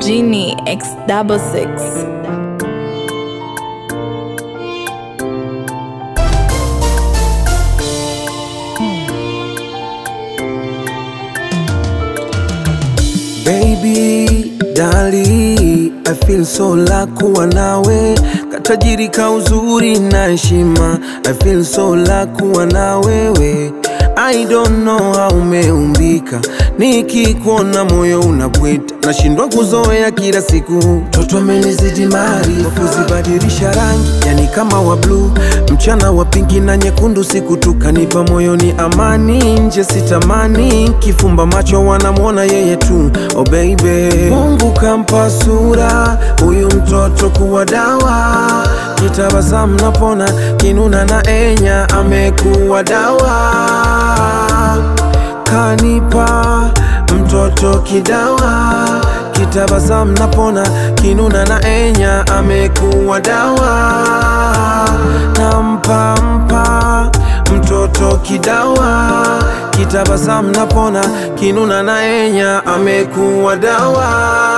Genie X double six. Baby, dali, I feel so la kuwa nawe, katajiri ka uzuri na heshima. I feel so la kuwa na wewe. I don't know how umeumbika, nikikuona moyo unabwita, nashindwa kuzoea kila siku. Toto amenizidi maarifa, kuzibadilisha rangi, yani kama wa blue, mchana wa pinki na nyekundu, siku tukanipa moyoni amani, nje sitamani, kifumba macho wanamwona yeye tu. Oh baby, Mungu kampa sura huyu mtoto kuwa dawa, kitabasamu napona, kinuna na enya, amekuwa dawa, kanipa mtoto kidawa, kitabasamu napona, kinuna na enya, amekuwa dawa, nampa mpa mtoto kidawa, kitabasamu napona, kinuna na enya, amekuwa dawa.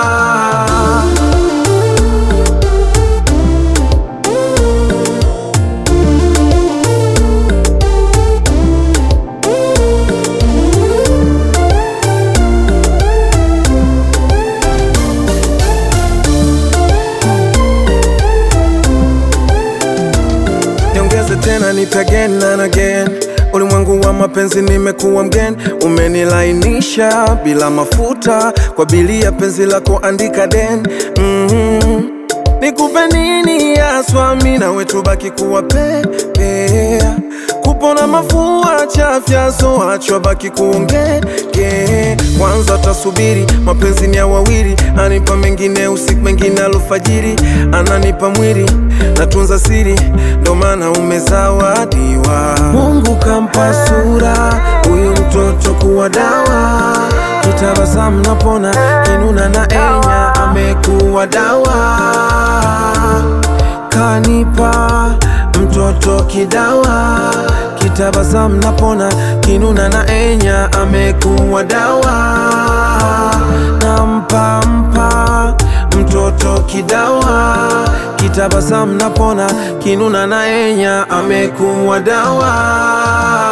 niongeze tena nipe again and again. Ulimwengu wa mapenzi nimekuwa mgeni, umenilainisha bila mafuta, kwa bili ya penzi lako andika den. mm Nikupe nini haswa, mi nawe tubaki kuwa pepea, kupona mafua chafya, so achwa baki kuongeke. Kwanza tasubiri, mapenzi ni ya wawili, anipa mengine usiku, mengine alfajiri, ananipa mwili, natunza siri, ndo maana umezawadiwa. Mungu kampa sura huyu mtoto kuwa dawa, kitabasamu napona, kinuna na enya, amekuwa dawa kanipa mtoto kidawa, kitabasamu napona, kinuna na enya, amekuwa dawa, nampa mpa mtoto kidawa, kitabasamu napona, kinuna na enya, amekuwa dawa.